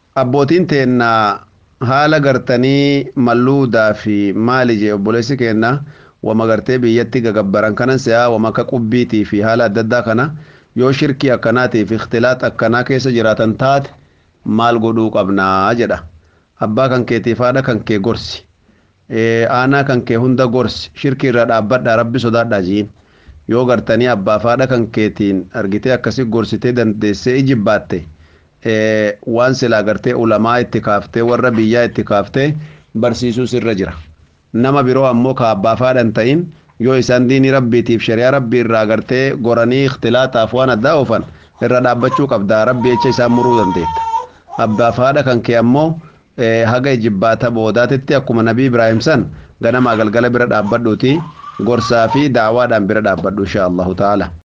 abbootiin teenna haala gartanii malluudaa fi maali jee obboleessi keenna wama gartee biyyatti gagabbaran kanan se'aa wama akka qubbiitii fi haala adda addaa kana yoo shirkii akkanaatii fi ikhtilaat akkanaa keessa jiraatan taate maal godhuu qabnaa jedha abbaa kan keetiif haadha kan kee gorsi aanaa kan kee hunda gorsi shirkii irra dhaabbadhaa rabbi sodaadhaa jiin yoo gartanii abbaaf haadha kan keetiin argitee akkasii gorsitee dandeessee ijibbaatte waan silaa gartee ulamaa itti kaaftee warra biyyaa itti kaaftee barsiisuus irra jira nama biroo ammoo ka abbaaf haadha hin ta'in yoo isaan diinii rabbiitiif shari'aa rabbii irraa gartee goranii ikhtilaataaf waan addaa oofan irra dhaabbachuu qabdaa rabbi jecha isaan muruu dandeetta abbaaf haadha kan kee ammoo haga ijibbaata boodaatitti akkuma nabii ibraahim san ganamaa galgala bira dhaabbadhuuti gorsaa fi daawaadhaan bira dhaabbadhu insha allahu ta'ala